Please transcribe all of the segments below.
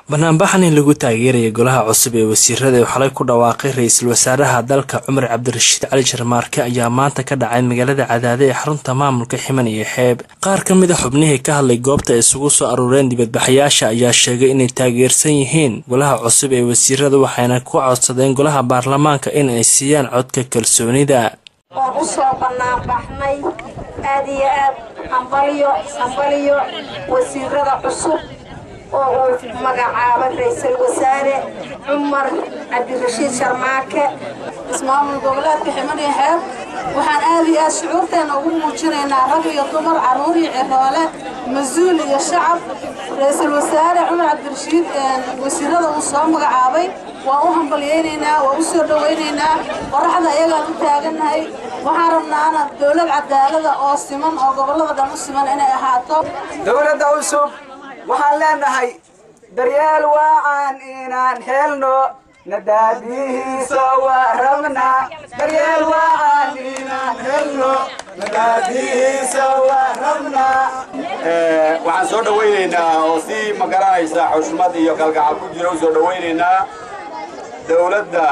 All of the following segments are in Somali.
banaanbaxan in lagu taageeraya golaha cusub ee wasiirada uu xalay ku dhawaaqay ra-iisul wasaaraha dalka cumar cabdirashiid cali jarmaarke ayaa maanta ka dhacay magaalada cadaade ee xarunta maamulka ximan iyo xeeb qaar ka mid a xubnihii ka hadlay goobta ay isugu soo aruureen dibadbaxayaasha ayaa sheegay inay taageersan yihiin golaha cusub ee wasiirada waxayna ku codsadeen golaha baarlamaanka in ay siiyaan codka kalsoonida waan u soo banaanbaxnay aad iyo aad hambalyo hambalyo wasiirada cusub oo uu magacaabay ra-iisul wasaare cumar cabdirashiid sharmaake ismaamul goboleedka ximan iyo xeeb waxaan aad iyo aad shucuurteena ugu muujinaynaa rag iyo dumar carruur iyo ciroole mas-uul iyo shacab ra-iisul wasaare cumar cabdirashiid wasiirada uu soo magacaabay waan u hambalyaynaynaa waan u soo dhowaynaynaa qoraxda ayagaan u taagannahay waxaan rabnaana dowlad cadaalada oo siman oo gobollada dhan u siman inay ahaato dowladda cusub waxaan leenahay daryeel wacan inaan helno nadaadihiisa waa rabnaa daryeel wacan inaan helno nadaadihiisa waa rabnaa waxaan soo dhawaynaynaa oo si magaranaysa xushmad iyo kalgacal ku jira u soo dhawaynaynaa dowladda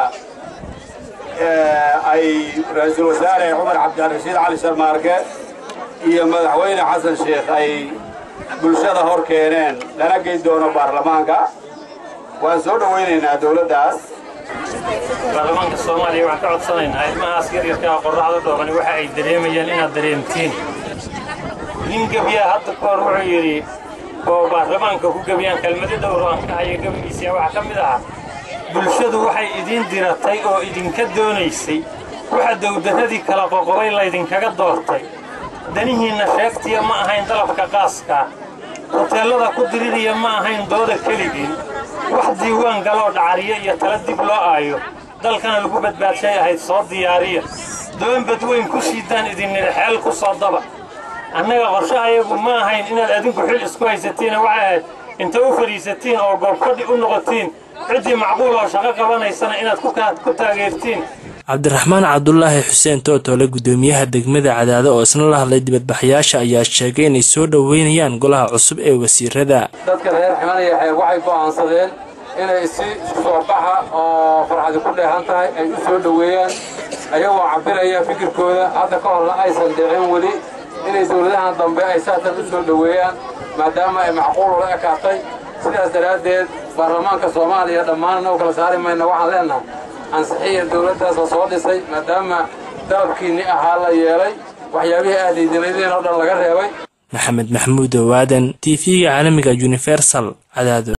ay ra-iisul wasaare cumar cabdirashiid cali sharmaarke iyo madaxweyne xasan sheekh ay bulshada hor keeneen lana geyn doono baarlamaanka waan soo dhawaynaynaa dowladdaas baarlamaanka soomaaliya waxaan ka codsanaynaa ilmahaas yaryarkaa qorraxda dhoobani waxa ay dareemayaan inaad dareemtiin nin gebiyaa hadda ka hor wuxuu yidhi oo baarlamaanka ku gebiyaan kelmado dhowr aan ka haya gebigiisa waxaa ka mid ahaa bulshadu waxay idiin diratay oo idinka doonaysay waxa dowdarradii kala qoqobay laydinkaga doortay danihiinna sheegtiya ma ahayn dalabka qaaskaa hoteellada ku diririya ma ahayn dooda keligiin wax diiwaan galoo dhacariyo iyo tala dib loo aayo dalkana lagu badbaadshay ahayd soo diyaariya doon badweyn ku shiidaan idinnidha xeel ku soo daba annaga qorshahayagu ma ahayn inaad adinku xil isku haysatiina waxay ahayd inta u fadhiisatiin oo goobkadhi u noqotiin ciddii macquul oo shaqo qabanaysana inaad ku taageertiin cabdiraxmaan cabdulaahi xuseen tootoole guddoomiyaha degmada cadaado oo isna la hadlay dibadbaxayaasha ayaa sheegay inay soo dhoweynayaan golaha cusub ee wasiirada dadka reer ximanaya xeeb waxay go'aansadeen inay si soo baxa oo farxadi ku dheehan tahay ay u soo dhoweeyaan ayagoo cabiraya fikirkooda hadda ka horna aysan dhicin weli inay dowladahan dambe ay saatan u soo dhoweeyaan maadaama ay macquul ula ekaatay sidaas daraaddeed baarlamaanka soomaaliya dhammaan u kala saari mayna waxaan leenahay ansixiya dowladdaasoo soo dhisay maadaama dalabkiinni ahaa la yeelay waxyaabihii aad diidinaydeen oo dhan laga reebay maxamed maxamuud owaadan t v-ga caalamiga universal cadaado